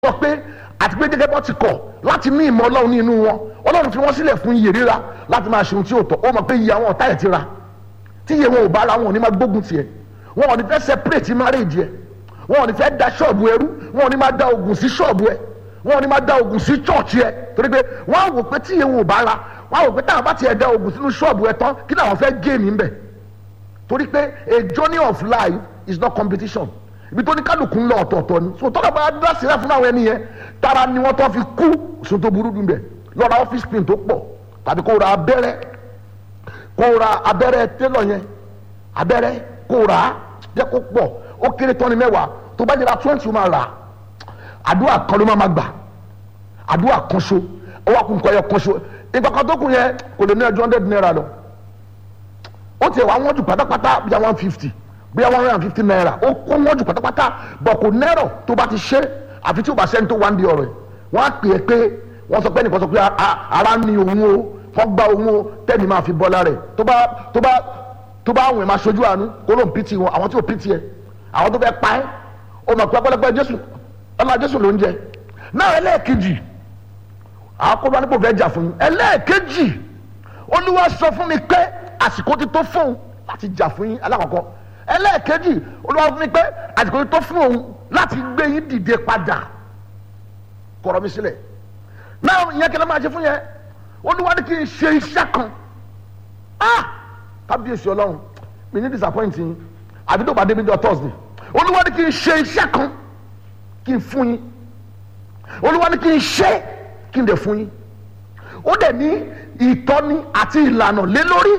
sọ pé àti pé gẹ́gẹ́ bọ́ ti kọ̀ láti ní ìmọ̀ ọlọ́run ní inú wọn ọlọ́run fi wọ́n sílẹ̀ fún iye ríra láti máa ṣe ohun tí ó tọ́ ó mọ̀ pé iye àwọn ọ̀tá ẹ̀ ti ra tí iye wọn ò bá ra wọn ò ní máa gbógun tiẹ̀ wọn ò ní fẹ́ separate marriage ẹ̀ wọn ò ní fẹ́ da ṣọ́ọ̀bù ẹrú wọn ò ní máa da ogun sí ṣọ́ọ̀bù ẹ̀ wọn ò ní máa da ogun sí church ẹ̀ torí pé wọ́n á wò pé tí iye wọn ò bá ra wọ́n á wò pé táwọn bá tiẹ̀ da ogun sínú ṣọ́ọ̀bù ẹ̀ tán kí làwọn fẹ́ gé mi ń bẹ̀ torí pé a journey of life is not competition ibi tó ní kálukú ń lọ ọ̀tọ̀ọ̀tọ̀ ni so tọ́lá bá dá sílẹ̀ fún àwọn ẹni yẹn tara ni wọ́n tó fi kú sun tó burú dùn bẹ̀ lọ ra office pin tó pọ̀ tàbí kó ra abẹ́rẹ́ kó ra abẹ́rẹ́ télọ̀ yẹn abẹ́rẹ́ kó ra jẹ́ kó pọ̀ ó kéré tán ni mẹ́wàá tó bá jẹ́ra twenty ó máa rà àdúrà kan ló máa gbà àdúrà kan so ó wà kún kọ́ yẹ kan so ìgbà kan tó kù yẹn kò lè ní ẹjọ́ hundred naira lọ ó tiẹ̀ wá wọ́n jù pátápátá bí i one fifty bí one hundred and fifty naira ó kó wọ́n jù pátápátá bọ̀ kò nẹ́rọ̀ tó bá ti ṣe àfi tí ó bá sẹ́ni tó wá ń di ọ̀rọ̀ ẹ̀ wọ́n á pè é pé wọ́n sọ pé nìkan sọ pé ara ni òun o wọ́n gba òun o tẹ́ni máa fi bọ́lá rẹ̀ tó bá tó bá tó bá àwọn ẹ̀ máa ṣojú àánú kó ló ń pìtì wọn àwọn tí ò pìtì ẹ̀ àwọn tó fẹ́ pa ẹ́ ó mọ̀ pé ọpẹ́lọpẹ́ jésù ọlá jésù ló ń jẹ náà ẹlẹ́ẹ̀kejì àkóbá nípò fẹ́ jà fún yín ẹlẹ́ẹ̀kejì olúwa sọ fún mi pé àsìkò ti tó fóun láti jà fún yín alákọ̀ọ́kọ́ ẹlẹ́ẹ̀kejì olúwa fún mi pé àsìkò ti tó fún òun láti gbé yín dìde padà kọ̀rọ̀ mi sílẹ̀ náà ìyẹn kẹlẹ́ máa ṣe fún yẹn olúwa ní kí n ṣe iṣẹ́ kan ah kábíyèsí ọlọ́run mi ní disappointing àbí tó bá débi jọ thursday olúwa ní kí n ṣe iṣẹ́ kan kí n fún yín olúwa ní kí n ṣe kí n dẹ̀ fún yín ó dẹ̀ ní ìtọ́ni àti ìlànà lé lórí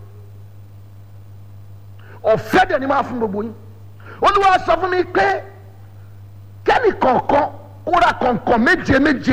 ọ̀fẹ́ dẹ̀ ni máa fún gbogbo yín olúwa sọ fún mi pé kẹ́nì kọ̀ọ̀kan kóra kọ̀ọ̀kan méje méje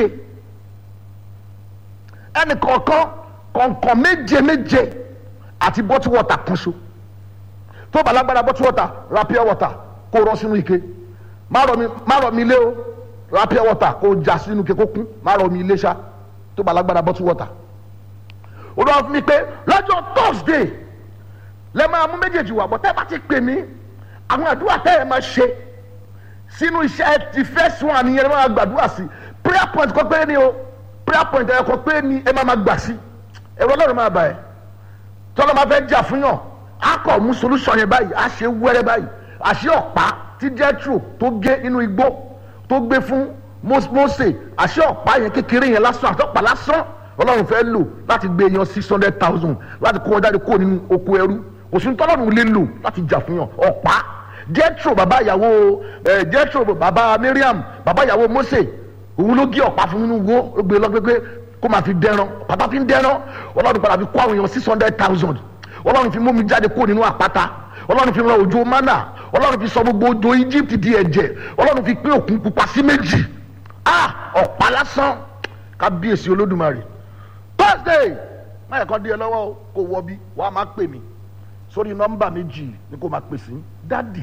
ẹnì kọ̀ọ̀kan kọ̀ọ̀kan méje méje àti bọ́tú wọ́tà kan so tó bá lágbára bọ́tú wọ́tà ra pure water kó rọ́ sínú ike má rọ̀ mi ilé o ra pure water kó já sínú ike kó kún má rọ̀ mi ilé ṣá tó bá lágbára bọ́tú wọ́tà olúwa fún mi pé lọ́jọ́ thursday lẹ máa mú méjèèjì wà bọ́ tẹ́ bá ti pè mí àwọn àdúrà tẹ́ ẹ máa ṣe sínú iṣẹ́ ti first one yẹn ẹ máa gbàdúrà sí prayer point kọ́ pé ni o prayer point ẹ kọ́ pé ni ẹ máa máa gbà sí ẹ̀rọ ọlọ́run máa bà ẹ́ tọ́lọ́ máa fẹ́ jà fún yàn á kọ̀ mú solution yẹn báyìí á ṣe wẹ́rẹ́ báyìí àṣẹ ọ̀pá tí jethro tó gé inú igbó tó gbé fún Mósè àṣẹ ọ̀pá yẹn kékeré yẹn lásán àtọ́pá lásán ọlọ́run fẹ́ lò láti gbé yan six hundred thousand láti kó wọn jáde kó nínú oko ẹrú òsùn tọ́lọ́run lè lò láti jà fún yàn ọ̀pá jethro bàbá ìyàwó ẹ jethro bàbá miriam bàbá ìyàwó mose òun ló gé ọ̀pá fún nínú wo ó gbé lọ pé kó máa fi dẹran pàtà fi ń dẹran ọlọ́run padà fi kó àwọn èèyàn six hundred thousand ọlọ́run fi mú mi jáde kó nínú àpáta ọlọ́run fi ran òjò mánà ọlọ́run fi sọ gbogbo òjò egypt di ẹ̀jẹ̀ ọlọ́run fi pín òkun pupa sí méjì ah ọ̀pá lásán kábíyèsí olódùmarè thursday máyà kan dé ẹ lọ́wọ́ kó wọ bí wàá máa pè mí sórí nọ́mbà méjì ni kò máa pè sí dádì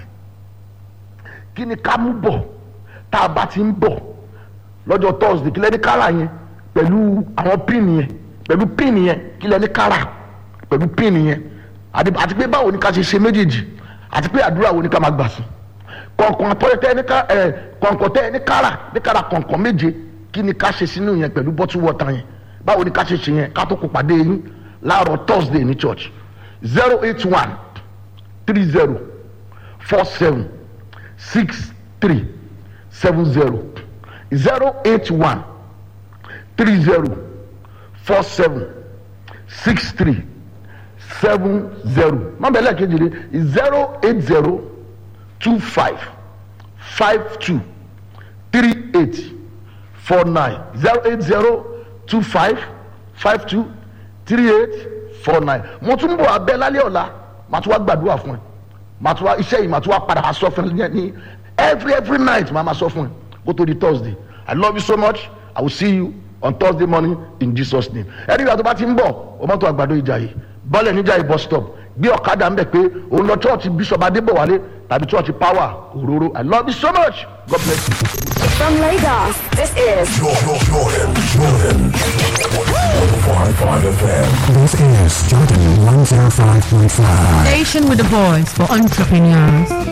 kí ni ká mú bọ̀ tá a bá ti ń bọ̀ lọ́jọ́ thursday kí lẹ́ni kára yẹn pẹ̀lú àwọn píìnì yẹn pẹ̀lú píìnì yẹn kí lẹ́ni kára pẹ̀lú píìnì yẹn àti pé báwo ni ká ṣe ṣe méjèèjì àti pé àdúrà wo ni ká máa gbà sí kọ̀ǹkọ̀ǹ àtọ́yẹ ẹni ká ẹ kọ̀ǹkọ̀ǹ tẹ́ ẹni kára ní kára kọ̀ǹkọ̀ǹ méje kí ni ká ṣe sínú yẹn pẹ̀lú bọ́tú wọ́ta yẹn báwo ni ká ṣe ṣe yẹn ká tó kó pàdé yín láàárọ̀ thursday ní church zero eight one three zero four seven six three seven zero zero eight one three zero four seven six three seven zero nọ́mbà ẹlẹ́ẹ̀kejì ni zero eight zero two five five two three eight four nine zero eight zero two five five two three eight four nine mo tún bọ̀ abẹ́ lálẹ́ ọ̀la màá tún wá gbàdúrà fún ẹ màá tún wá iṣẹ́ yìí màá tún wá padà wá sọ fún ẹ ní every every night màá máa sọ fún ẹ kó tó di thursday i love you so much i will see you on thursday morning in jesus name ẹni ìgbà tó bá ti ń bọ̀ o mọ́tò àgbàdo ìjà yìí bọ́ọ̀lù níjà yìí bus stop gbé ọ̀kadà ń bẹ̀ pé òun lọ church bishop adébọ̀wálé tàbí church power òróró i love you so much god bless you. From Lagos, this is Jordan, Jordan, Jordan. 105.5 FM. This is Jordan 105.5. Station with a voice for entrepreneurs.